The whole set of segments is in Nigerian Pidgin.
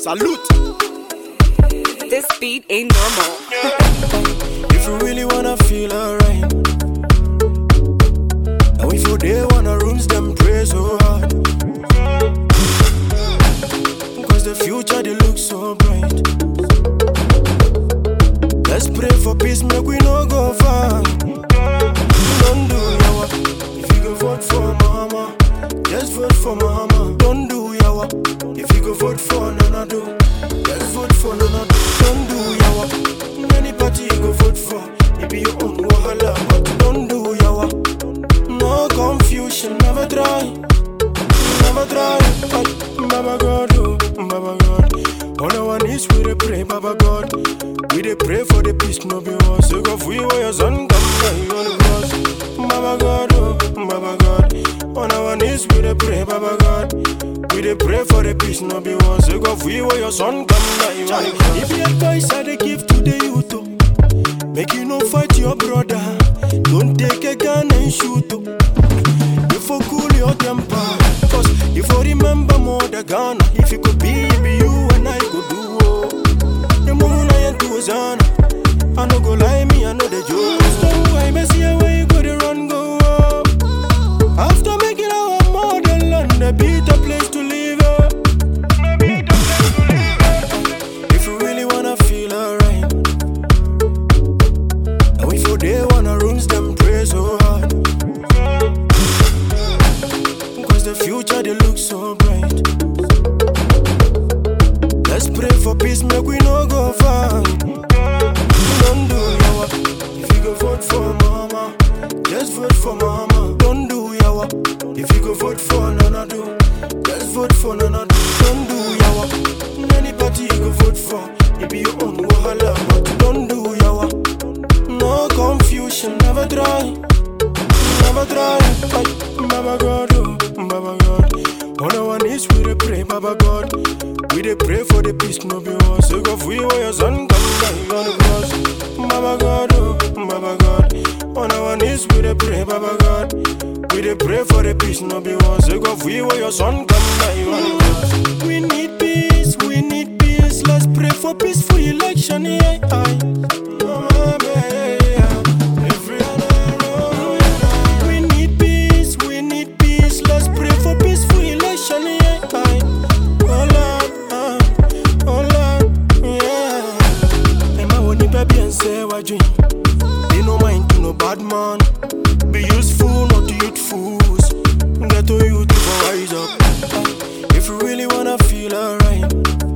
Salute. This beat ain't normal. If you really wanna feel alright. Now if you day wanna rooms, them pray so hard. Cause the future they look so bright. Let's pray for peace, make we no go far. Don't do yawa. If you go vote for mama, just vote for mama. Don't do yawa. If you go vote for nana do, just vote for nana do. Don't do yawa. Any party you go vote for, it be your own wahala. But don't do yawa. No confusion, never try, never try. But Baba God, oh, Baba God. All I want is we dey pray, Baba God. We dey pray for the peace, no be war. So go free where your son come by on the cross. Baba God, oh, Baba God. All I want is we dey pray, Baba God. We dey pray for the peace, no be war. So go free where your son come by on the cross. If the advice I dey give to the youth, oh, Make you no fight your brother. Don't take a gun and shoot. oh. You for cool your temper. Cause you for remember more the gun. If you could be, it be you and I could do. Oh. The moon I ain't to Zana. I no go lie, me, I know the joke. So I may see where you go to run, go. Oh. After making our model and the better place to live. Oh. If you really wanna feel alright. And if you day wanna rooms, them pray so hard. Cause the future they look so bright. Let's pray for peace, make we no go far. Don't do yawa. If you go vote for mama, just vote for mama. Don't do yawa. If you go vote for nana do, just vote for nana do. Don't do yawa. Any party you go vote for, it be your own wahala. But don't do yawa. No confusion, never try, never try. But Baba God, oh, Baba God. All I want is we dey pray, Baba God. We dey pray for the peace, no be war. So go free where your son come by on the cross. Baba God, oh, Baba God. All I want is we dey pray, Baba God. We dey pray for the peace, no be war. So go free where your son come by on the cross. We need peace, we need peace. Let's pray for peaceful election, yeah. aye. We need peace, we need peace. Let's pray for peaceful election, yeah. aye. Oh Lord, ah, oh Lord, yeah. Emma woni baby and say what dream. They no mind to no bad man. Be useful, not youthfuls. Get to youth to rise up. If you really wanna feel alright.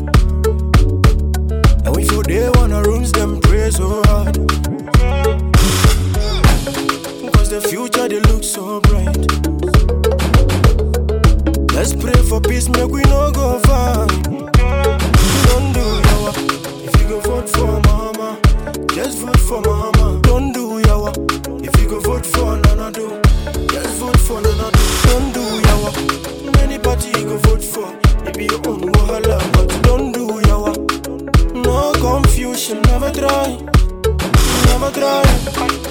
And if you day wanna rooms, them pray so hard. Cause the future they look so bright. Let's pray for peace, make we no go far. Don't do yawa. If you go vote for mama, just vote for mama. Don't do yawa. If you go vote for nana do, just vote for nana do. Don't do yawa. Any party you go vote for, it be your own wahala. But don't do yawa. No confusion, never try, never try.